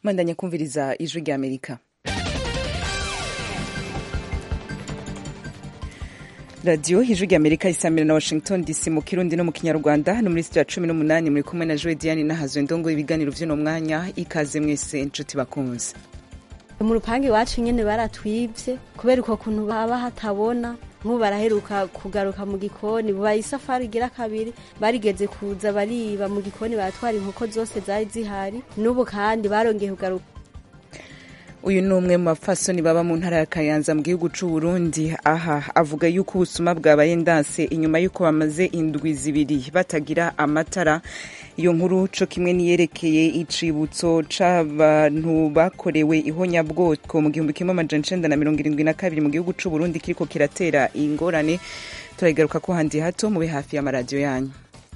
mwandanya kumviriza ijwi rya amerika radiyo ijwi rya amerika isamira na washington dc mu kirundi no mu kinyarwanda no muri sitiyo ya cumi n'umunani muri kumwe na joe diane nahazwe ndongo ibiganiro vy'uno mwanya ikaze mwese nshuti bakunze mu rupangu iwacu nyene baratwivye kubera uko kuntu baba hatabona nk'ubu baraheruka kugaruka mu gikoni bubaye isafari igira kabiri barigeze kuza bariba mu gikoni baratwara inkoko zose zari zihari n'ubu kandi barongeye kugaruka uyu ni umwe mu bapfasoni baba mu ntara ya kayanza mu gihugu c'u Burundi aha avuga yuko ubusuma bwabaye ndanse inyuma yuko bamaze indwi zibiri batagira amatara iyo nkuru co kimwe niyerekeye icibutso c'abantu bakorewe ihonyabwoko mu gihumbi kimwe amajana icenda na mirongo irindwi na kabiri mu gihugu c'u Burundi kiriko kiratera ingorane turayigaruka ko handi hato mube hafi y'amaradiyo yanyu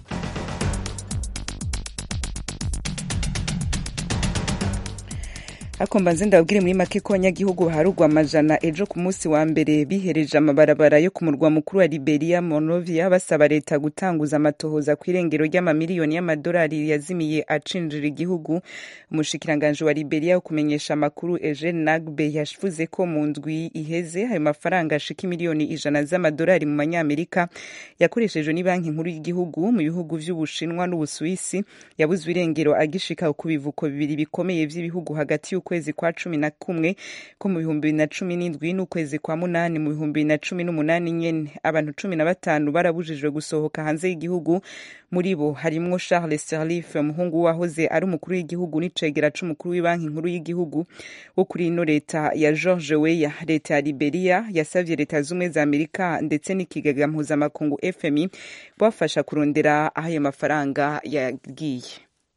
ariko mbanze ndababwire muri make ko abanyagihugu baharugwa amajana ejo ku munsi wa mbere bihereje amabarabara yo ku murwa mukuru wa Liberia Monrovia basaba leta gutanguza amatohoza ku irengero ry'amamiliyoni y'amadolari yazimiye acinjira igihugu umushikiranganje wa Liberia wo kumenyesha amakuru Eugene Nagbe yavuze ko mu ndwi iheze ayo mafaranga ashika miliyoni ijana z'amadolari mu manyamerika yakoreshejwe ni banki nkuru y'igihugu mu bihugu vy'Ubushinwa n'Ubusuwisi yabuzwe irengero agishika ku bivuko bibiri bikomeye vy'ibihugu hagati y'uko ukwezi kwa cumi na kumwe ko mu bihumbi bibiri na cumi n'indwi n'ukwezi kwa munani mu bihumbi bibiri na cumi n'umunani nyene abantu cumi na batanu barabujijwe gusohoka hanze y'igihugu muri bo harimwo Charles Sirleaf umuhungu wahoze ari umukuru w'igihugu n'icegera c'umukuru w'ibanki nkuru y'igihugu wo kuri ino leta ya George Weah leta ya Liberia yasavye leta z'ubumwe za Amerika ndetse n'ikigega mpuzamakungu FMI bafasha kurondera aho ayo mafaranga yagiye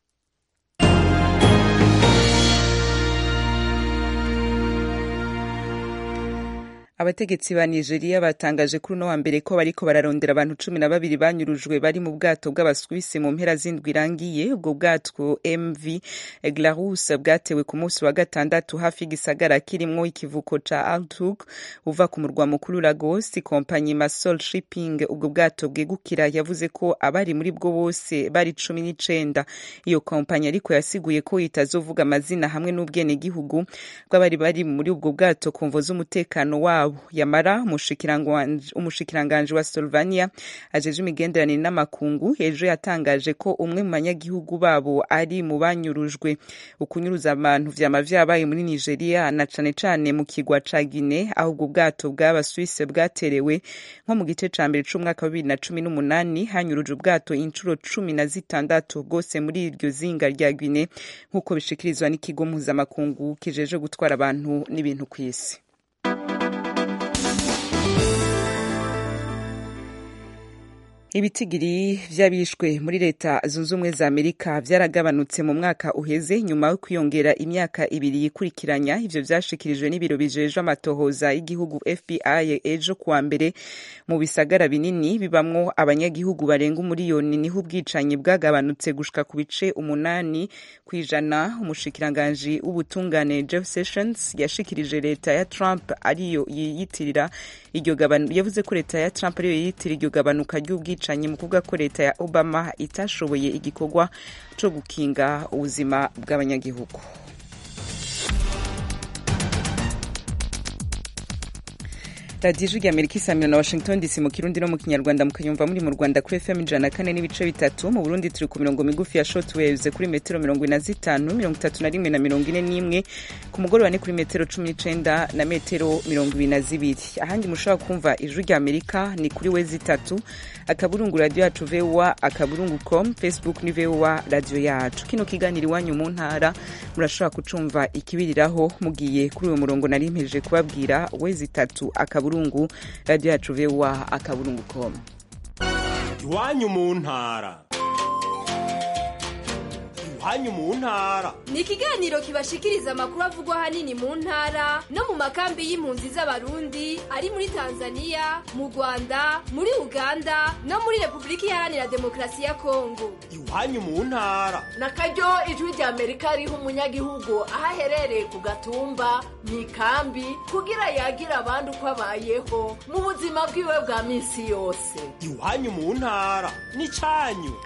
abategetsi ba nigeria batangaje kuri uno wa mbere ko bariko bararondera abantu cumi na babiri banyurujwe bari mu bwato bw'abaswisi mu mpera z'indwi irangiye ubwo bwato mv glarus bwatewe ku munsi wa gatandatu hafi y'igisagara kirimwo ikivuko ca altug uva ku murwa mukuru lagos kompanyi masol shipping ubwo bwato bwegukira yavuze ko abari muri bwo bose bari cumi n'icenda iyo kompanyi ariko yasiguye ko itazovuga amazina hamwe n'ubwenegihugu bw'abari bari muri ubwo bwato ku mvo z'umutekano wabo wabo yamara umushikiranganje wa Slovenia ajeje imigenderanire n'amakungu ejo yatangaje ko umwe mu banyagihugu babo ari mu banyurujwe ukunyuruza abantu vyama vyabaye muri Nigeria na cane cane mu kigwa ca Guinea aho ubwo bwato bw'abaswisse bwaterewe nko mu gice ca mbere c'umwaka wa bibiri na cumi n'umunani hanyuruje ubwato incuro cumi na zitandatu bwose muri iryo zinga rya Guinea nk'uko bishikirizwa n'ikigo mpuzamakungu kijeje gutwara abantu n'ibintu kw'isi ibitigiri vy'abishwe muri leta zunze ubumwe za amerika vyaragabanutse mu mwaka uheze nyuma yo kwiyongera imyaka ibiri yikurikiranya ivyo vyashikirijwe n'ibiro bijejwe amatohoza y'igihugu fbi ejo kuwa mbere mu bisagara binini bibamwo abanyagihugu barenga umuriyoni niho ubwicanyi bwagabanutse gushika ku bice umunani kw'ijana umushikiranganji w'ubutungane jeff sessions yashikirije leta ya trump ariyo yiyitirira iryo gabanu yavuze ko leta ya trump ariyo yiyitirira iryo gabanuka ry'ubwicanyi ubwicanyi mu kuvuga ko leta ya obama itashoboye igikorwa co gukinga ubuzima bw'abanyagihugu radiyo ijwi amerika isamira na washington dc mu kirundi no mu kinyarwanda mukanyumva muri mu rwanda kuri fm ijana kane n'ibice bitatu mu burundi turi ku mirongo migufi ya short waves kuri metero mirongo ine na zitanu mirongo itatu na rimwe na mirongo ine n'imwe ku mugoroba ni kuri metero cumi n'icenda na metero mirongo ibiri na zibiri ahandi mushobora kumva ijwi rya amerika ni kuri we zitatu akaburungu radiyo yacu voa akaburungu com facebook ni voa radiyo yacu kino kiganiro iwanyu mu ntara murashobora kucumva ikibiriraho mugiye kuri uwo murongo nari mpejeje kubabwira we zitatu akaburungu akaburungu radiyo yacu voa akaburungu com iwanyu mu ntara iwanyu mu ntara ni ikiganiro kibashikiriza amakuru avugwa ahanini mu ntara no mu makambi y'impunzi z'abarundi ari muri tanzania mu rwanda muri uganda no muri repubulika iharanira demokarasi ya kongo iwanyu mu ntara na karyo ijwi rya amerika riha umunyagihugu aho aherereye ku gatumba mu ikambi kugira yagira abandi uko abayeho mu buzima bwiwe bwa minsi yose iwanyu mu ntara ni cyanyu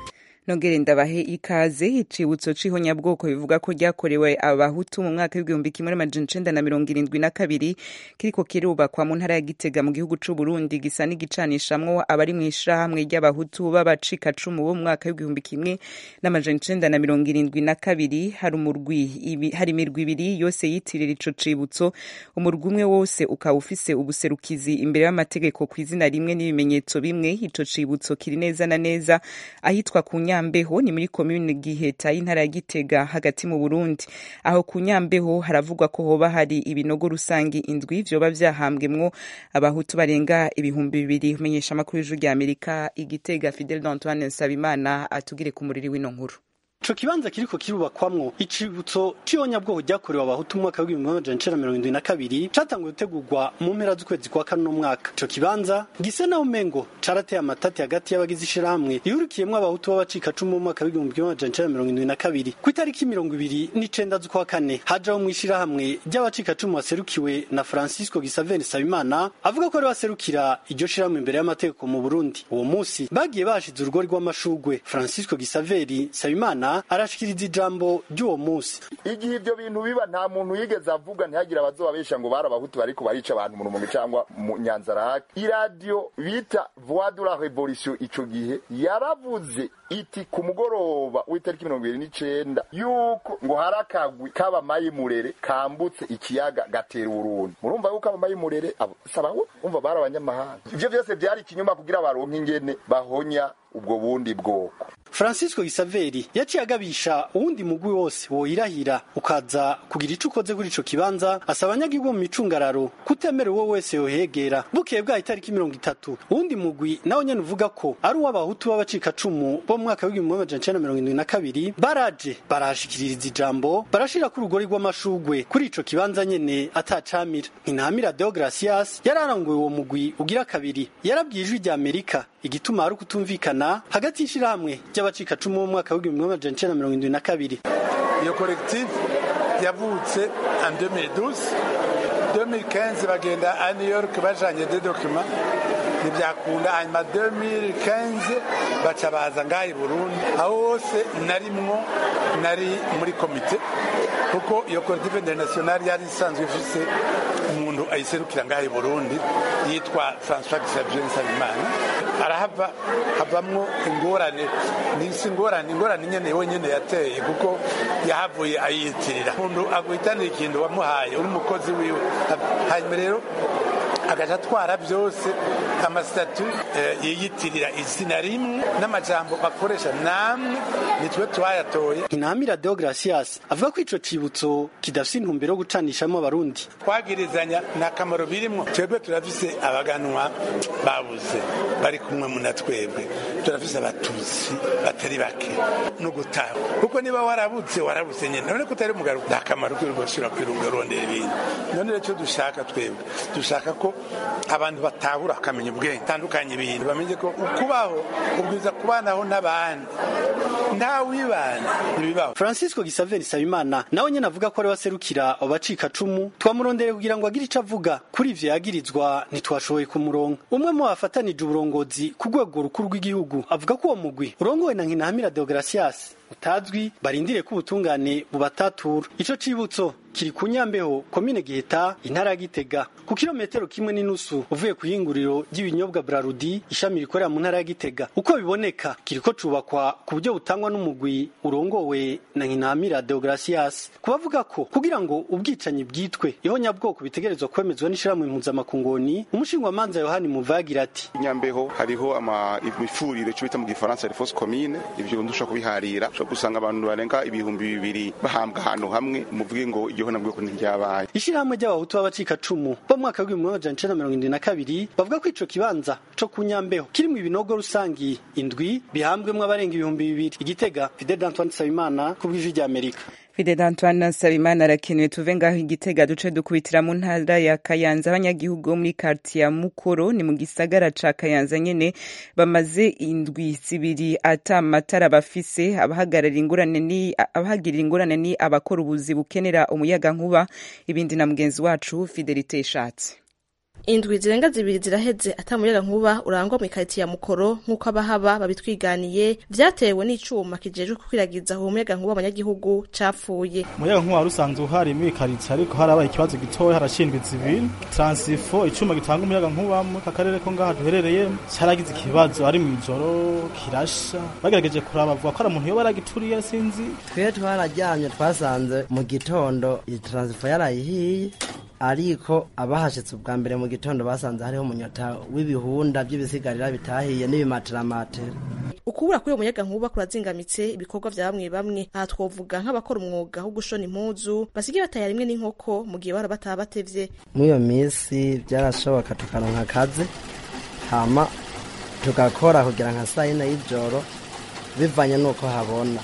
nongere ndabahe ikaze icibutso c'ihonyabwoko bivuga ko ryakorewe abahutu mu mwaka w'igihumbi kimwe n'amajana icenda na mirongo irindwi na kabiri kiriko kirubakwa mu ntara ya gitega mu gihugu c'uburundi gisa n'igicanishamwo abari mw'ishirahamwe ry'abahutu b'abacikacumu bo mu mwaka w'igihumbi kimwe n'amajana icenda na mirongo irindwi na kabiri hari umurwi ibi- hari imirwi ibiri yose yitirira ico cibutso umurwi umwe wose ukaba ufise ubuserukizi imbere y'amategeko ku izina rimwe n'ibimenyetso bimwe ico cibutso kiri neza na neza ahitwa ku nyambeho ni muri komine giheta y'intara ya gitega hagati mu burundi aho ku nyambeho haravugwa ko hoba hari ibinogo rusangi indwi vyoba vyahambwemwo abahutu barenga ibihumbi bibiri umenyesha amakuru y'ijuru rya amerika igitega fidel d'antoine nsabimana atugire ku muriri w'ino nkuru Ico kibanza kiriko kirubakwamwo icibutso c'ihonyabwoko ryakorewe abahutu mu mwaka w'igihumbi kimwe amajana icenda na mirongo irindwi na kabiri catanguye gutegurwa mu mpera z'ukwezi kwa kane uno mwaka ico kibanza gisa naho umengo carateye amatati hagati y'abagize ishirahamwe rihurikiyemwo abahutu b'abacikacumu mu mwaka w'igihumbi kimwe amajana icenda na mirongo irindwi na kabiri ku itariki mirongo ibiri n'icenda z'ukwa kane hajaho mw'ishirahamwe ry'abacikacumu baserukiwe na francisco gisaveni sabimana avuga ko ari baserukira iryo shirahamwe imbere y'amategeko mu burundi uwo musi bagiye bashize urugori rw'amashugwe francisco gisaveri sabimana arashikiriza ijambo ry'uwo musi igihe ibyo bintu biba nta muntu yigeze avuga ntihagire abazobabesha ngo bari abahutu bariko barica abantu mu rumonge cyangwa mu nyanzarake iradiyo bita voix de la revolution ico gihe yaravuze iti ku mugoroba w'itariki mirongo ibiri n'icenda yuko ngo hari akagwi k'abamayimurere kambutse ikiyaga gatera urundi murumva yuko abamayimurere abo sabaho umva bari abanyamahanga ivyo vyose vyari ikinyuma kugira baronke ingene bahonya ubwo bundi bwoko francisco gisaveri yaciye agabisha uwundi mugwi wose woyirahira ukaza kugira ico ukoze kuri ico kibanza asaba abanyagihugu mu micungararo kutemera uwo wese yohegera bukeye bwaho itariki mirongo itatu uwundi mugwi nawo nyene uvuga ko ari uw'abahutu b'abacikacumu bo mu mwaka w'igihumbi kimwe amajana icenda na mirongo irindwi na kabiri baraje barahashikiririza ijambo barashirako urugori rw'amashugwe kuri ico kibanza nyene atacamira ntinamira deogracias yararanguye uwo mugwi ugira kabiri yarabwiye ijwi rya amerika igituma hari ukutumvikana hagati y'ishirahamwe ry'abacikacumu bo mu mwaka w'igihumbi kimwe amajana icenda na mirongo irindwi na kabiri iyo collective yavutse en 2012 2015 bagenda a new york bajanye des documents ntibyakunda hanyuma 2015 baca baza ngaha i burundi aho hose narimwo nari muri komite kuko iyo collective internationale yari isanzwe ifise umuntu ayiserukira ngaha i burundi yitwa françois xavier nsabimana arahava havamwo ingorane nisi ingorane ingorane nyene wenyene yateye kuko yahavuye ayiyitirira umuntu aguhitanira ikintu wamuhaye uri umukozi wiwe hanyuma rero agaca atwara byose amasitatu yiyitirira izina rimwe n'amajambo bakoresha namwe nitwe twayatoye ntinamira deogracias avuga ko ico cibutso kidafise intumbero yo gucanishamo abarundi twagirizanya nta kamaro birimwo twebwe turafise abaganwa babuze bari kumwe muna twebwe turafise abatutsi batari bake no gutaha kuko niba warabuze warabuze nyene none ko utari mugaruka nta kamaro kwirwashira kwirunga urondera ibintu none rero icyo dushaka twebwe dushaka ko abantu batahura akamenya ubwenge tandukanye ibintu bamenye ko ukubaho ubwiza kubanaho n'abandi nta wibana ntibibaho francisco gisaveri sabimana nawe nyene avuga ko ari waserukira abo bacikacumu twamurondereye kugira ngo agire ico avuga kuri ivyo yagirizwa ntitwashoboye kumuronka umwe mu bafatanije uburongozi ku rwego rukuru rw'igihugu avuga ko uwo mugwi urongowe na nkinahamira deogracias utazwi barindire ko ubutungane bubatatura ico cibutso kiri ku nyambeho komine giheta intara ya gitega ku kilometero kimwe n'inusu uvuye ku yinguriro ry'ibinyobwa brarudi ishami rikorera mu ntara ya gitega uko biboneka kiriko cubakwa ku buryo butangwa n'umugwi urongowe na nkinamira deogracias kubavuga ko kugira ngo ubwicanyi bwitwe ihonyabwoko bitegerezwa kwemezwa n'ishirahamwe impuzamakungoni umushingwamanza yohani muvagira ati nyambeho hariho imifurire cyo bita mu gifaransa reforce commune ivyo ndushobora kubiharira ushobora gusanga abantu barenga ibihumbi bibiri bahambwa ahantu hamwe muvuge ngo iryo honabwoko ntiryabaye ishirahamwe ry'abahutu b'abacikacumu bo mu mwaka w'ibihumbi amajana icenda mirongo irindwi na kabiri bavuga ko ico kibanza co ku nyambeho kirimwo ibinogo rusangi indwi bihambwemwo abarenga ibihumbi bibiri igitega fidel d'antoine nsabimana ku bw'ijwi ry'amerika Fidel Antoine Nsabimana arakenewe tuve ngaho igitega duce dukubitira mu ntara ya Kayanza abanyagihugu muri quartier ya Mukoro ni mu gisagara ca Kayanza nyene bamaze indwi zibiri ata matara bafise abahagarara ingurane ni abahagirira ingurane ni abakora ubuzi bukenera umuyaga nkuba ibindi na mugenzi wacu Fidelite Ishatse indwi zirenga zibiri ziraheze ata muyaga nkuba urangwa mu ikaritiye ya mukoro nk'uko abahaba babitwiganiye vyatewe n'icuma kijejwe gukwiragiza uwo muyaga nkuba abanyagihugu capfuye umuyaga nkuba wari usanzwe uhari muri ikaritiye ariko harabaye ikibazo gitoya harashindwa izibiri transifo icuma gitanga umuyaga nkuba mu karere ko ngaha duherereye caragize ikibazo ari mw'ijoro kirasha bagerageje kuraba bavuga ko ari umuntu yoba yaragituriye sinzi twe twararyamye twasanze mu gitondo iyi transifo yarayihiye ariko abahashitse ubwa mbere mu gitondo basanze hariho umunyota w'ibihunda by'ibisigarira bitahiye n'ibimateramatera ukubura kuri uwo muyaga nkuba kurazingamitse ibikorwa vya bamwe bamwe aha twovuga nk'abakora umwuga wo gushona impuzu basigaye bataya rimwe n'inkoko mu gihe bara bataha batevye muri iyo minsi byarashoboka tukaronka akazi hama tugakora kugira nka saa yine y'ijoro bivanye n'uko habona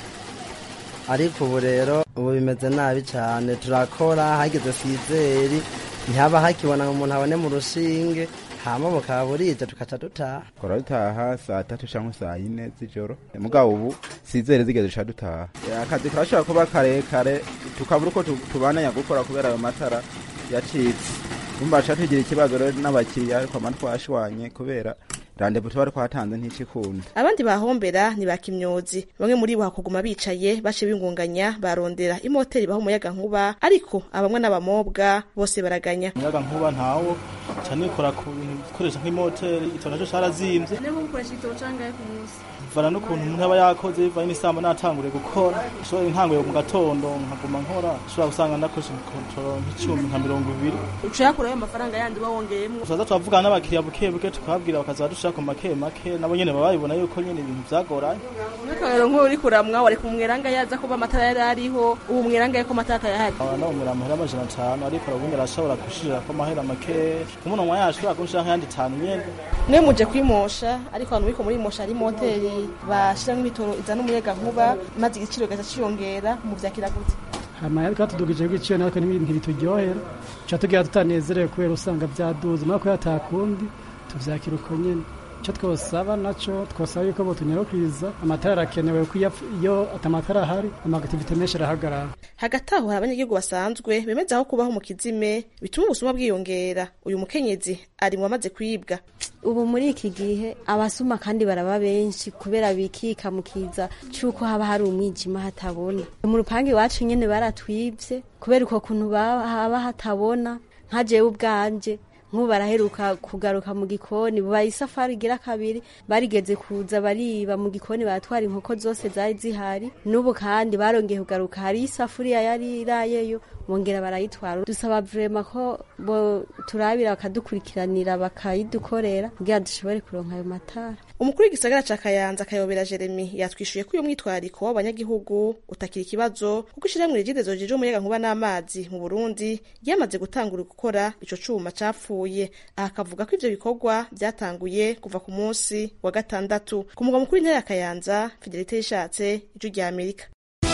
ariko ubu rero ubu bimeze nabi cyane turakora hageze sizeri ntihaba hakibona ngo umuntu abone mu rushinge hama bukaba burije tukaca dutaha kora dutaha saa tatu cyangwa saa yine z'ijoro mugabo ubu sizere zigeze duca dutaha akazi karashobora kuba karekare tukabura uko tubananya gukora kubera ayo matara yacitse umva tugira ikibazo rero n'abakiriya ariko ama twashwanye kubera randevu tuba twatanze nticikunda abandi bahombera ni bakimyozi bamwe muri bo hakuguma bicaye bace bingunganya barondera imoteri baho umuyaga nkuba ariko abamwe n'abamobwa bose baraganya umuyaga nkuba ntawo cyane ikora ku bintu bikoresha nk'imoteri igitoro nacyo cyarazimvye niba mukoresha igitoro cangahe ku munsi bivana n'ukuntu umuntu aba yakoze bivanye n'isambo natangure gukora ishobora intanguye mu gatondo nkaguma nkora ushobora gusanga nakoresha ikotoro nk'icumi nka mirongo ibiri uca yakurayo amafaranga yandi uba wongeyemwo tuzaza turavugana n'abakiriya buke buke tukababwira bakaza badushaka ku make make nabo nyene baba babibona yuko nyene ibintu vyagoranye nk'akarero nk'uwo uri kuramwa wareka umweranga yaza kuba amatara yari ariho ubu umweranga yuko amatara atayahari no umwera amahera amajana atanu ariko arabundi arashobora gushirira ko amahera make kumunonwa yashobora kunshira nk'ayandi atanu nyene mwe muje kwimosha ariko abantu biko muri mosha ari moteri bashiramo ibitoro izana umuyaga nkuba maze igiciro gaca ciyongera mu vyakira gute hama ariko hatudugije igiciro natwe ntibituryohera tuca tugira tutanezerewe kubera usanga vyaduze mako yatakundi tuvyakira uko nyene icyo twosaba naco twosaba yuko botunyarukwiza amatara arakenewe ko iyo atamatara ahari amagativite menshi arahagarara hagati aho hari abanyagihugu basanzwe bemeza aho kubaho mu kizime bituma ubusuma bwiyongera uyu mukenyezi ari mu bamaze kwibwa ubu muri iki gihe abasuma kandi baraba benshi kubera bikika mu kiza cy'uko haba hari umwijima hatabona mu rupangu iwacu nyene baratwibye kubera uko kuntu haba hatabona nka jewe ubwanje nk'ubu baraheruka kugaruka mu gikoni bubaye isafari igira kabiri barigeze kuza bariba mu gikoni baratwara inkoko zose zari zihari n'ubu kandi barongeye kugaruka hari isafuriya yari irayeyo bongera barayitwara dusaba vrema ko bo turabira bakadukurikiranira bakayidukorera kugira dushobore kuronka ayo matara umukuru w'igisagara ca kayanza kayobera jeremy yatwishuye ko uyu mwitwariko w'abanyagihugu utakira ikibazo kuko ishirahamwe rigidezo rije umuyaga nkuba n'amazi mu burundi ryamaze gutangura gukora ico cuma capfuye aha akavuga ko ivyo bikorwa vyatanguye kuva ku munsi wa gatandatu ku mugwa mukuru w'intara ya kayanza fidelite yishatse ijwi rya amerika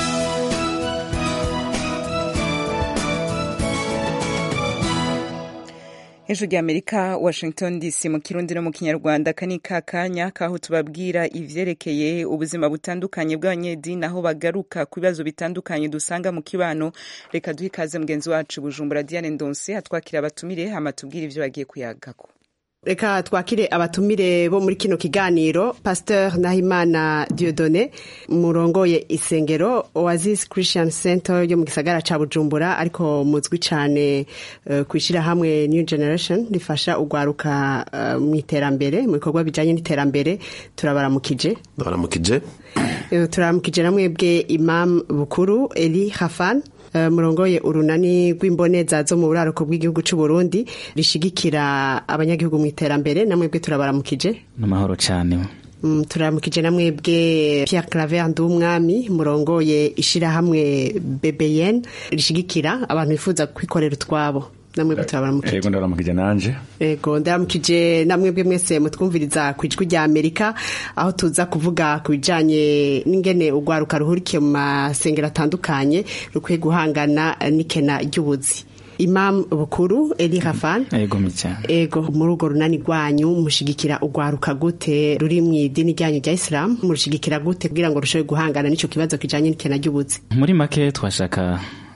hejuru rya amerika washington dc mu kirundi no mu kinyarwanda aka ni ka kanya kaho tubabwira ivyerekeye ubuzima butandukanye bw'abanyedini aho bagaruka ku bibazo bitandukanye dusanga mu kibano reka duhe ikaze mugenzi wacu bujumbura diane ndonse atwakira abatumire hama tubwire ivyo bagiye kuyagako reka twakire abatumire bo muri kino kiganiro pasteur nahimana diodone murongoye isengero oasis christian center yo mu gisagara ca bujumbura ariko muzwi cane uh, kwishira hamwe new generation rifasha ugwaruka uh, mu iterambere mu bikorwa bijanye n'iterambere turabaramukije baramukije uh, turabaramukije namwebwe imam bukuru eli hafan Uh, murongoye urunani rw'imboneza zo mu buraruko bw'igihugu c'u Burundi rishigikira abanyagihugu mu iterambere namwebwe turabaramukije namahoro cyane mm, turaramukije namwebwe Pierre Claver Ndumwami murongoye ishirahamwe BBN rishigikira abantu bifuza kwikorera utwabo namwebwe turabaramukije yego ndaramukije nanje yego ndaramukije namwebwe mwese mutwumviriza ku ijwi rya amerika aho tuza kuvuga ku bijanye n'ingene urwaruka ruhurikiye mu masengero atandukanye rukwiye guhangana n'ikena ry'ubuzi imam bukuru eli hafan yego mica ego muri urwo runani rwanyu mushigikira urwaruka gute ruri mu idini ryanyu rya isilamu murushigikira gute kugira ngo rushobore guhangana n'ico kibazo kijanye n'ikena ry'ubuzi muri make twashaka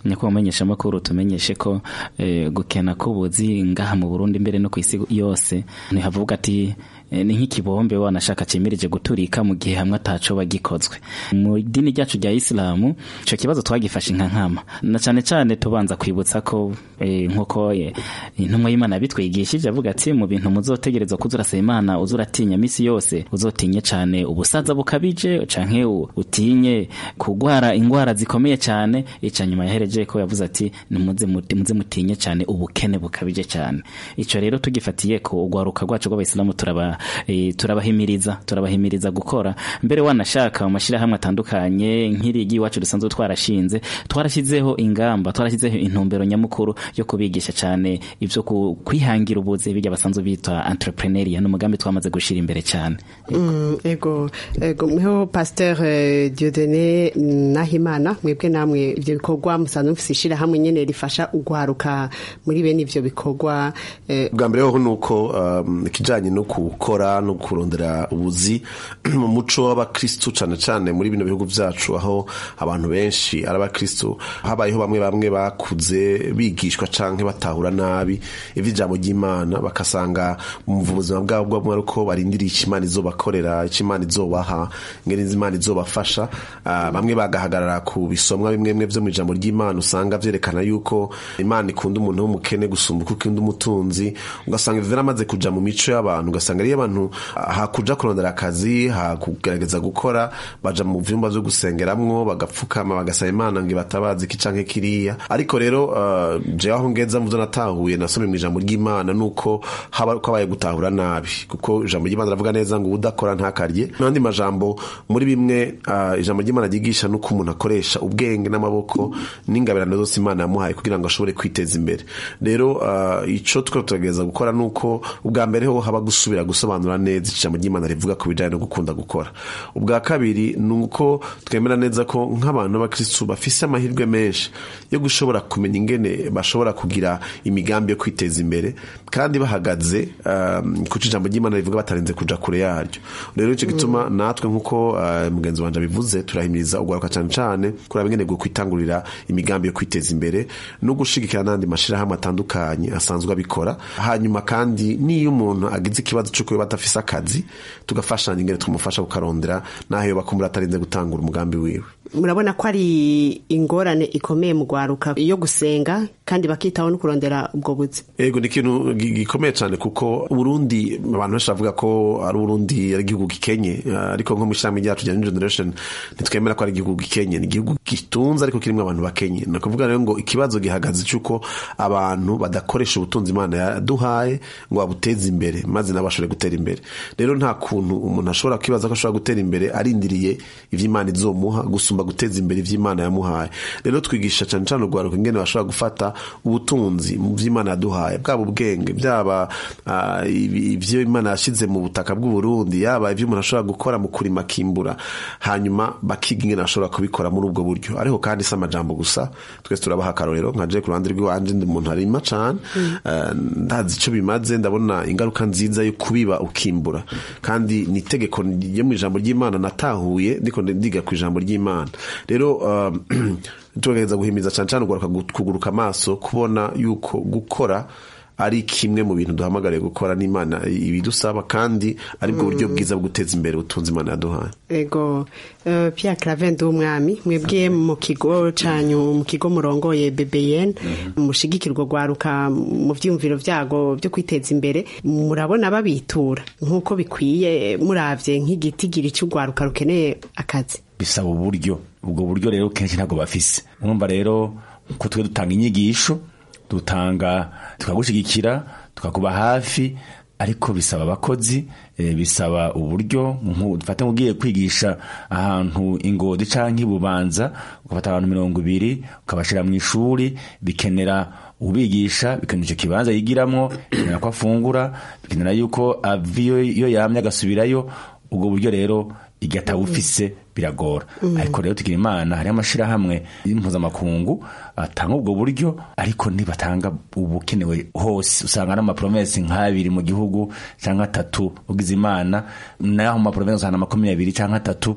nyakubahwa umumenyeshamakuru tumenyeshe ko eh, gukena k'ubuzi ngaha mu burundi mbere no ku isi yose ntihavuga ati eh, ni nk'ikibombe wanashaka cyemereje guturika mu gihe hamwe ataco bagikozwe mu idini ryacu rya isilamu ico kibazo twagifashe nka nkama na cane cane tubanza kwibutsa ko eh, nk'uko eh, intumwa y'imana bitwigishije avuga ati mu bintu muzotegerezwa kuza urasaba imana uza uratinya misi yose uzotinye cane ubusaza bukabije canke u- utinye kugwara ingwara zikomeye cane ica nyuma yahereje ko yavuze ati nimuze muti- muze mutinye cane ubukene bukabije cane ico rero tugifatiye ko ugwaruka rwacu rw'abayisilamu turaba eh, turabahimiriza turabahimiriza gukora mbere wanashaka mu mashirahamwe atandukanye nk'irigi iwacu dusanzwe twarashinze twarashyizeho ingamba twarashyizeho intumbero nyamukuru yo kubigisha cane ivyo ku- kwihangira ubuzi bijya basanzwe bita entrepreneuria n'umugambi twamaze gushira imbere cane Mm, ego ego mweho pasteur eh, Dieudonné Nahimana mwebwe namwe ivyo bikorwa musanzwe mufise ishirahamwe nyene rifasha ugwaruka muri bene ivyo bikorwa eh, bwa mbere hoho ni uko um, ikijanye no gukora no kurondera ubuzi mu muco w'abakristu cane cane muri bino bihugu vyacu aho abantu benshi ari abakristu habayeho bamwe bamwe bakuze bigishwa canke batahura nabi ivy'ijambo ry'imana bakasanga mu buzima bwabo bwabo ari uko barindiriye ico imana izobakorera ico imana izobaha ingene imana izobafasha Ah, bamwe bagahagarara ku bisomwa bimwe bimwe vyo mu ijambo ry'imana usanga vyerekana yuko imana ikunda umuntu w'umukene gusumba uko ikunda umutunzi ugasanga ivyo amaze kuja mu mico y'abantu ugasanga ariyo abantu ah, hakuja kurondera akazi hakugerageza gukora baja mu vyumba vyo gusengeramwo bagapfukama bagasaba imana ngo ibatabaze iki canke kiriya ariko rero uh, jewe aho ngeza muvyo natahuye nasomye mu ijambo ry'imana nuko haba ko abaye gutahura nabi kuko ijambo ry'imana ravuga neza ngo udakora ntakarye n'andi majambo muri bimwe uh, ijambo ry'imana ryigisha nuko umuntu akoresha ubwenge n'amaboko n'ingabirano zose imana yamuhaye kugira ngo ashobore kwiteza imbere rero uh, ico twe turagereza gukora nuko ubwa mbere ho haba gusubira gusobanura neza ijambo ry'imana rivuga ku bijanye no gukunda gukora ubwa kabiri nuko twemera neza ko nk'abantu b'abakristu bafise amahirwe menshi yo gushobora kumenya ingene bashobora kugira imigambi yo kwiteza imbere kandi bahagaze um, kuco ijambo ry'imana rivuga batarenze kuja kure yaryo rero ico gituma natwe nk'uko uh, mugenzi wanje abivuze turahimiriza ugwaruka cane cane kuraba ingene bwo kwitangurira imigambi yo kwiteza imbere no gushigikira n'andi mashirahamwe atandukanye asanzwe abikora hanyuma kandi niyo umuntu agize ikibazo cyo kuba badafise akazi tugafashanya ingene tumufasha kukarondera naho yoba kumbura atarinze gutangura umugambi wiwe murabona ko ari ingorane ikomeye mu gwaruka yo gusenga kandi bakitaho no kurondera ubwo buzi ego ni ikintu gi- gikomeye cyane kuko uburundi abantu benshi bavuga ko ari uburundi ari igihugu gikenye Ah, ariko nko mu ishami ryacu rya new generation ntitwemera ko ari igihugu gikenye ni igihugu gitunze ariko kirimo abantu bakenye ni ukuvuga rero ngo ikibazo gihagaze cy'uko abantu badakoresha ubutunzi imana yaduhaye ngo babuteze imbere maze nabo bashobore gutera imbere rero nta kuntu umuntu ashobora kwibaza ko ashobora gutera imbere arindiriye ivy'imana izomuha gusumba guteza imbere ivy'imana yamuhaye rero twigisha cyane cyane urwaruka ingene bashobora gufata ubutunzi mu vy'imana yaduhaye bwaba ubwenge byaba ah, ibi- ivyo imana yashize mu butaka bw'uburundi yaba ivyo umuntu ashobora gukora mu kurima akimbura hanyuma bakiga ingene bashobora kubikora muri ubwo buryo ariko kandi si amajambo gusa twese turabaha akarorero nka je ku ruhande rw'iwanje ndi umuntu arima cane eh, ndazi ico bimaze ndabona ingaruka nziza yo kubiba ukimbura kandi ni itegeko ryo mu ijambo ry'imana natahuye ndiko ndiga ku ijambo ry'imana rero um, tugerageza guhimiriza cane cane ugaruka kuguruka amaso kubona yuko gukora ari kimwe mu bintu duhamagariye gukora n'imana ibidusaba kandi aribwo buryo bwiza bwo guteza imbere ubutunzi imana yaduhaye ego uh, Pierre Clavin w'umwami mwebwe mu kigo canyu mu kigo murongoye BBN mushigikirwa gwaruka mu vyumviro vyago byo kwiteza imbere murabona babitura nk'uko bikwiye muravye nk'igitigiri cy'ugwaruka rukeneye akazi bisaba uburyo ubwo buryo rero kenshi ntabwo bafise urumva rero ko twe dutanga inyigisho dutanga tukagushigikira tukakuba hafi ariko bisaba abakozi e, bisaba uburyo dufate nk'ugiye kwigisha ahantu ingodi canke ibubanza ugafata abantu mirongo ibiri ukabashira mu ishuri bikenera ubigisha bikenera icyo kibanza yigiramwo bikenera ko afungura bikenera yuko ava iyo yamye agasubirayo ubwo buryo rero igihe atawufise biragora mm. ariko rero tugira imana hariho amashirahamwe mpuzamakungu atanga ubwo buryo ariko ntibatanga ubukenewe hose usanga ari amapromesi nk'abiri mu gihugu cyangwa atatu ugize imana naho amapromesi usanga makumyabiri cyangwa atatu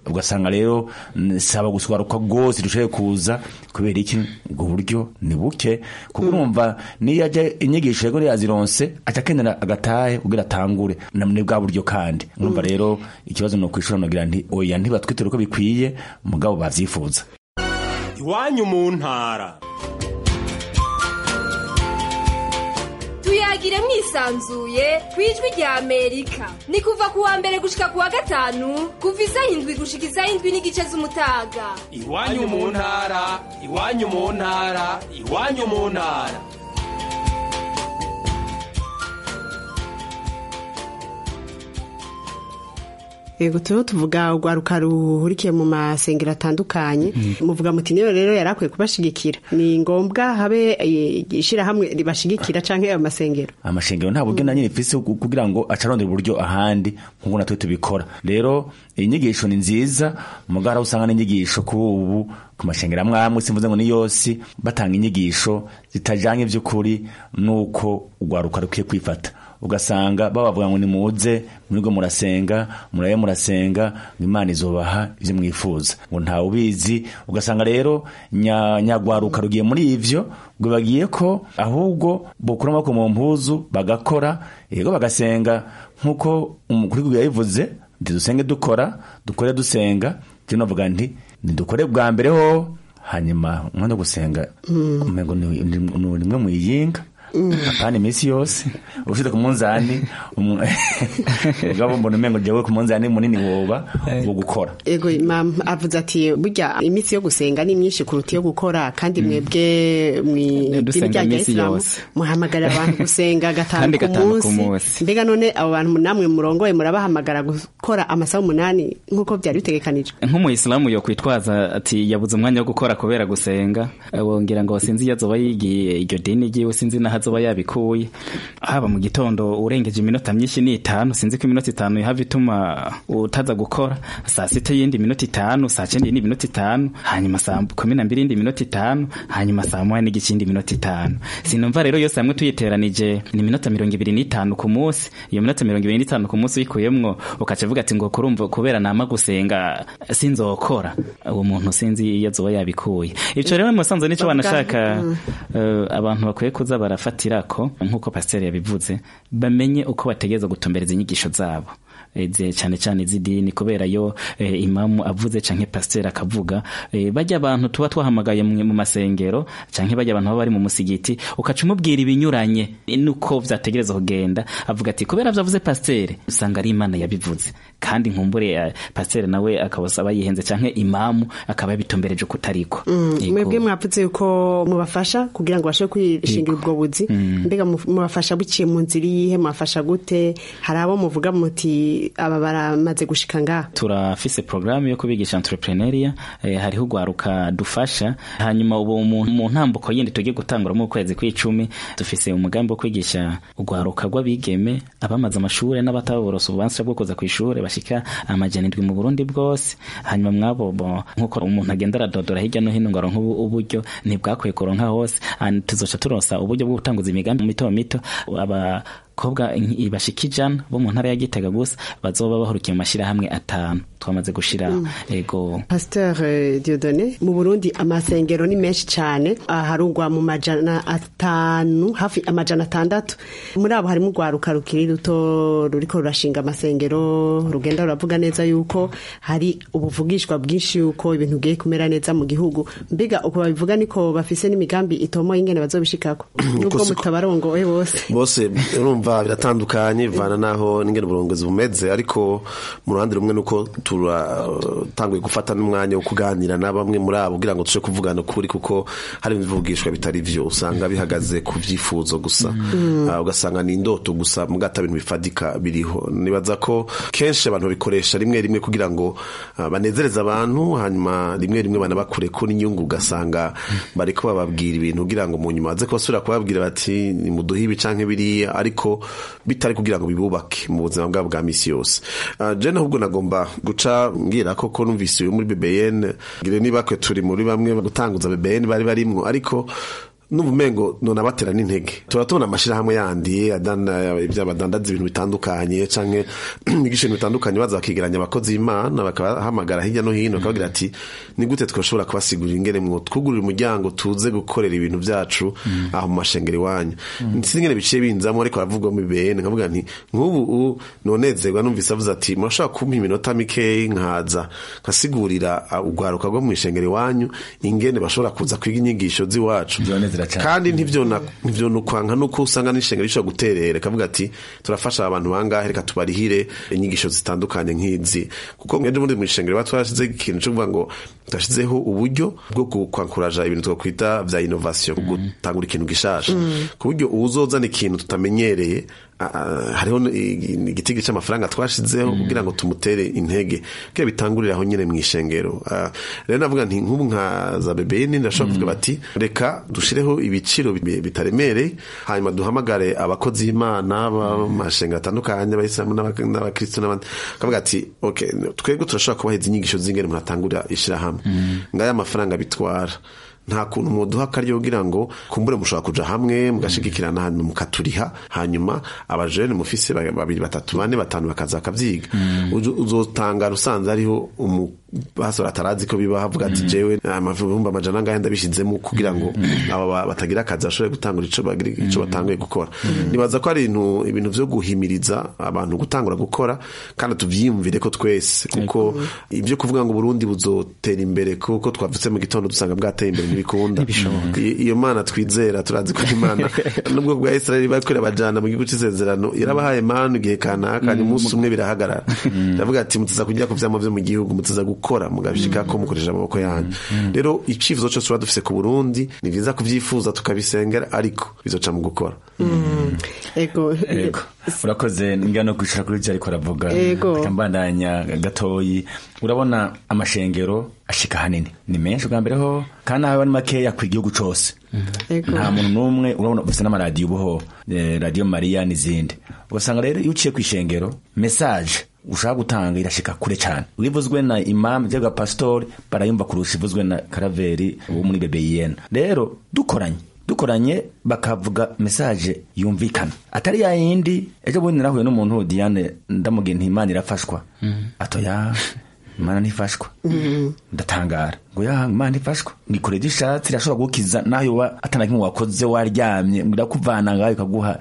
ugasanga rero mm, saba guswaruka rwose dushoboye kuza kubera iki ubwo buryo ni buke kuko urumva niyo ajya inyigisho yego yazironse aca akenera agatahe kugira atangure na- ni bwa buryo kandi urumva rero ikibazo ni ukwishura nogira nti oya ntibatwitere uko bikwiye mugabo bavyifuza iwanyu mu ntara tuyagire mwisanzuye ku ijwi rya amerika ni kuva ku wa mbere gushika ku wa gatanu kuva isaha indwi gushika isaha indwi n'igice z'umutaga iwanyu mu ntara iwanyu mu ntara iwanyu mu ntara yego turiho tuvuga urwaruka ruhurikiye mu masengero atandukanye muvuga muti niyo rero yari akwiye kubashigikira ni ngombwa habe eh, ishirahamwe ribashigikira canke ayo masengero amashengero nta buryo na nyine mfise ku- kugira ngo acarondera uburyo ahandi nk'uko natwe tubikora rero inyigisho ni nziza mugara usanga n'inyigisho kuri ubu ku mashengero amwe amwe simvuze ngo ni yose batanga inyigisho zitajanye vy'ukuri nuko urwaruka rukwiye kwifata ugasanga babavuga ngo nimuze mwirwe murasenga murabe murasenga ngo imana izobaha ivyo mwifuza ngo ntawe ubizi ugasanga rero nya- nyagwaruka rugiye muri ivyo ngo bagiye ko ahubwo bokura amaboko mu mpuzu bagakora yego bagasenga nk'uko umukuru w'igihugu yabivuze nti dusenge dukora dukore dusenga je novuga nti nidukore bwa mbere ho hanyuma umwanya wo gusenga umengo ni ni- ni rimwe mwiyinga apana iminsi yose ushyize ku munzani umu- ubwabo mbona umengo jewe ku munzani munini woba wo gukora ego mama avuze ati burya iminsi yo gusenga ni myinshi kuruta iyo gukora kandi mwebwe mw'idini Dusenga rya iminsi isilamu yose. muhamagarira abantu gusenga gatanu Kandi ku gatanu ku munsi munsi. mbega none abo bantu namwe murongoye murabahamagara gukora amasaha umunani nk'uko byari bitegekanijwe nk'umuyisilamu yo kwitwaza ati yabuze umwanya wo gukora kubera gusenga wongera ngo sinzi iyo azoba yigiye iryo dini ryiwe sinzi n'aho azoba yabikuye haba mu gitondo urengeje iminota myinshi ni itanu sinzi ko iminota itanu ihava ituma utaza gukora saa sita y'indi minota itanu saa cyenda y'indi minota itanu hanyuma saa kumi na mbiri y'indi minota itanu hanyuma saa moya n'igice y'indi minota itanu sinumva rero yose hamwe tuyiteranije ni iminota mirongo ibiri n'itanu ku munsi iyo minota mirongo ibiri n'itanu ku munsi uyikuyemwo ukaca avuga ati ngo kurumva kubera nama gusenga sinzokora uwo muntu sinzi iyo azoba yabikuye ivyo rero musanze nico banashaka eh, abantu bakwiye kuza barafatira ko nk'uko pasiteri yabivuze bamenye uko bategereza gutumbereza inyigisho zabo Eh, ze- cyane cyane iz'idini kubera yo eh, imamu avuze canke pasiteri akavuga eh, bajya abantu tuba twahamagaye mu mu masengero canke bajya abantu baba bari mu musigiti ukaca umubwira ibinyuranye nuko vyategereza kugenda avuga ati kubera vyavuze pasiteri usanga ari imana yabivuze kandi nkumbure eh, pasiteri nawe akaba aba yihenze canke imamu akaba yabitumbereje kutariko Mm, Yego. mwebwe mwavuze yuko mubafasha kugira ngo bashobore kwishingira ubwo buzi Mm. mbega mu- mubafasha biciye mu nzira iyihe mubafasha gute hari abo muvuga muti aba baramaze gushika ngaha turafise programu yo kubigisha entrepreneuria eh, hariho ugwaruka dufasha hanyuma ubu mu mu ntambuko yindi tugiye gutangura mu kwezi kw'icumi dufise umugambi wo kwigisha ugwaruka rw'abigeme abamaze amashure n'abataborose ububanza bwo kuza kw'ishure bashika amajana indwi mu Burundi bwose hanyuma mwabo bo nkuko umuntu agenda aradodora hirya no hino ngo aronke ubu- uburyo ntibwakwiye kuronka hose hanyuma tuzoca turonsa uburyo bwo gutanguza imigambi mito mito abakobwa inki- bashika ijana bo mu ntara ya Gitega gusa bazoba bahurukiye mu mashirahamwe atanu twamaze gushira Mm. ego pasteur eh, Dieudonné mu Burundi amasengero ni menshi cyane aharugwa mu majana atanu hafi amajana atandatu muri abo harimo urwaruka rukiri ruto ruriko rurashinga amasengero rugenda ruravuga neza yuko hari ubuvugishwa bwinshi yuko ibintu bigiye kumera neza mu gihugu mbega uko babivuga niko bafise n'imigambi itomoye ingene bazobishikako nubwo siko- mutabarongoye bose bose urumva biratandukanye bivana n'aho n'ingene uburongozi bumeze ariko mu ruhande rumwe nuko turatanguye gufata n'umwanya wo kuganira na bamwe muri abo kugira ngo tuje kuvugana ukuri kuko hari ibivugishwa bitari vyo usanga bihagaze ku vyifuzo gusa Mm. Ah, ugasanga ni indoto gusa mugata bintu bifadika biriho nibaza ko kenshi abantu babikoresha rimwe rimwe kugira ngo ah, banezereze abantu hanyuma rimwe rimwe banabakure ko n'inyungu ugasanga bariko bababwira ibintu kugira ngo mu nyuma baze kubasubira kubabwira bati nimuduhe ibi canke biriya ariko bitari kugira ngo bibubake mu buzima bwabo bwa misi yose Ah, je ahubwo nagomba guca ngira ko ko numvise uyu muri BBN ngire niba kwe turi muri bamwe gutanguza BBN bari barimwo ariko numva umengo none abatera n'intege tuba tubona amashirahamwe yandi adana ibyabadandaza ibintu bitandukanye canke bigisha ibintu bitandukanye baza bakigeranya abakozi b'Imana bakabahamagara hirya no hino bakabagira ati ni gute twashobora kubasigurira ingene mwo twugurira umuryango tuze gukorera ibintu vyacu aho mu mashengero iwanyu sinzi ingene biciye binzamo ariko aravugwamo ibene nkavuga nti nk'ubu nonezerwa numvise avuze ati murashobora kumpa iminota mikeyi nkaza nkasigurira urwaruka rwo mu ishengero iwanyu ingene bashobora kuza kwiga inyigisho z'iwacu kandi ntivyonukwanka nuko usanga n'ishengero rishobora guterera kavuga ati turafasha abantu bangahe reka tubarihire inyigisho zitandukanye nk'izi kuko mweje muri mu ishengero batwashize ikintu cyo kuvuga ngo twashizeho uburyo bwo kwankuraja ibintu twakwita vya innovation gutangura ikintu gishasha ku buryo uwuzozana ikintu tutamenyereye hariho igitigi cy'amafaranga twashizeho kugira ngo tumutere intege kugira bitangurire aho nyine mu ishengero rero navuga nti nk'ubu nka za bebeni ndashobora kuvuga bati reka dushireho ibiciro bitaremereye hanyuma duhamagare abakozi b'imana b'amashengero atandukanye abayisilamu n'abakristo n'abandi kavuga ati okay twebwe turashobora kubaheza inyigisho z'ingene umuntu atangurira ishirahamwe ngaya amafaranga bitwara nta kuntu muduha akaryo kugira ngo kumbure mushobora kuja hamwe mugashigikirana hanyuma mukaturiha hanyuma abajene mufise babiri batatu bane batanu bakaza bakavyiga uzotangara usanze ariho umupastori atarazi ko biba havuga ati jewe amavumbi amajana angahe ndabishizemo kugira ngo abo batagira akazi bashobore gutangura ico batanguye gukora nibaza ko ari ibintu vyo guhimiriza abantu gutangura gukora kandi tuvyiyumvire ko twese kuko ivyo kuvuga ngo Burundi buzotera imbere kuko twavutse mu gitondo dusanga bwateye imbere ntibikunda iyo mana twizera turazi ko imana nubwo bwa israeli bakorera abajana mu gihugu c'isezerano yarabahaye manu igihe kanaka hanyuma umunsi umwe birahagarara iravuga ati mutiza kujya ku vyama vyo mu gihugu mutiza gukora mugabishika ko mukoresha amaboko yanyu rero icifuzo cose tuba dufise ku burundi ni vyiza kuvyifuza tukabisengera ariko bizoca mu gukora ego urakoze ngira no kwicara kuri ariko aravuga akambandanya gatoyi urabona amashengero ashika hanini ni menshi bwa mbere ho kandi aho ari makeya ku gihugu cose nta muntu n'umwe urabona ufite n'amaradiyo ubuho radiyo mariya n'izindi ugasanga rero iyo uciye ku ishengero mesaje ushaka gutanga irashika kure cyane wivuzwe na imamu cyangwa pasitori barayumva kurusha ivuzwe na karaveri wo muri bebeyiyena rero dukoranye dukoranye bakavuga mesaje yumvikana atari ya yindi ejo bundi narahuye n'umuntu diane ndamubwiye nti imana irafashwa atoya imana ntifashwa ndatangara ngo ya imana ifashwa ngikore gishatse irashobora gukiza naho yoba atanakimwe wakoze waryamye irakuvana ngaho ikaguha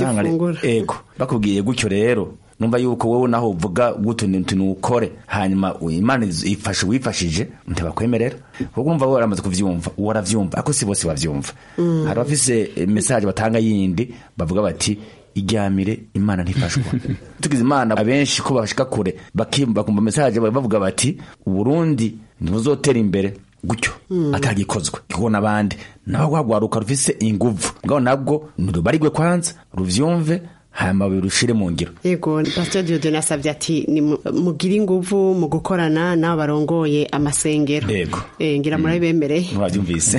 ego bakubwiye gutyo rero numva yuko wowe naho uvuga gutuntu nukore hanyuma imana ifashe wifashije ntibakwemerera kuko umva wowe waramaze kuvyumva waravyumva ako si bose bavyumva hari abafise message batanga yindi bavuga bati iryamire imana ntifashwa tugize imana abenshi ko bashika kure bakumva message bavuga bati uburundi ntibuzotera imbere gutyo atagikozwe kuko n'abandi nabo rwagwaruka rufise inguvu ngabo nabwo nirubarigwe kwanza ruvyumve hanyuma birushire mu ngiro yego pastor Dieudonne asabye ati mugire inguvu mu gukorana n'abo barongoye amasengero yego eh ngira murabibemereye mwabyumvise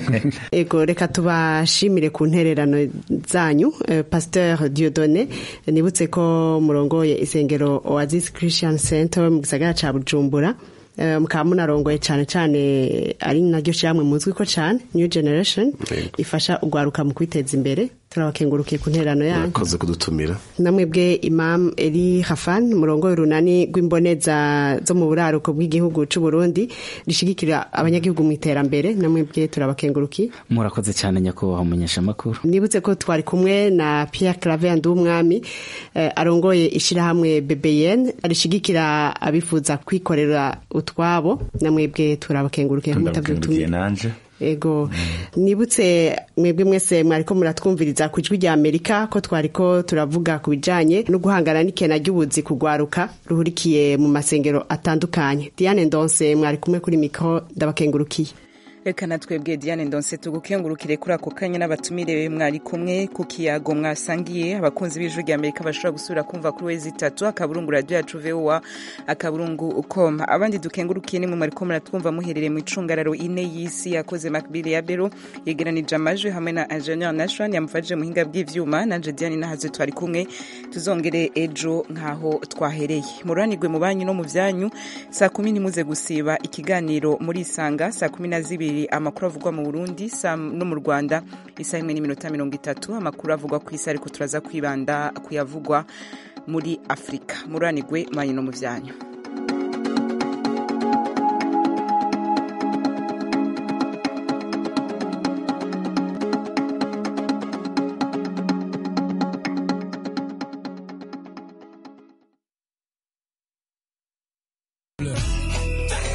yego reka tubashimire ku ntererano zanyu eh, pasteur Dieudonne nibutse ko murongoye isengero Oasis Christian Center mu gisagara ca Bujumbura mukaba munarongoye cyane cyane ari naryo shyamwe muzwi ko cyane new generation ifasha urwaruka mu kwiteza imbere turabakengurukiye ku nterano yanyu murakoze kudutumira namwebwe imam eri hafan murongo urunani rw'imboneza zo mu buraruko bw'igihugu cy'u Burundi rishigikira abanyagihugu mu iterambere namwebwe turabakengurukiye murakoze cyane nyakubahwa umunyeshamakuru nibutse ko twari kumwe na Pierre Claver Ndumwami eh, arongoye ishirahamwe BBN rishigikira abifuza kwikorera utwabo namwebwe turabakengurukiye mutavyutumye nanje ego nibutse mwebwe mwese mwariko muratwumviriza ku ijwi rya amerika ko twariko turavuga ku bijanye no guhangana n'ikena ry'ubuzi kugwaruka ruhurikiye mu masengero atandukanye diane ndonse mwari kumwe kuri mikro ndabakengurukiye reka na twebwe diane ndonse tugukengurukire kuri ako kanya n'abatumire mwari kumwe ku kiyago mwasangiye abakunzi b'ijwi rya amerika bashobora gusubira kumva kuri wezi itatu akaburungu radiyo yacu vowa akaburungu com abandi dukengurukiye nimwe mwariko muratwumva muherereye mu icungararo ine y'isi yakoze makbili ya bero yegeranije amajwi hamwe na ingenieur nashwan yamufashije muhinga bw'ivyuma nanje diane nahaze twari kumwe tuzongere ejo nk'aho twahereye mururanirwe mu banyu no mu vyanyu saa kumi ntimuze gusiba ikiganiro muri isanga saa kumi na zibiri kabiri amakuru avugwa mu burundi no mu rwanda isaha imwe n'iminota mirongo itatu amakuru avugwa ku isi ariko turaza kwibanda kuyavugwa muri afurika muranigwe manyu no mu byanyu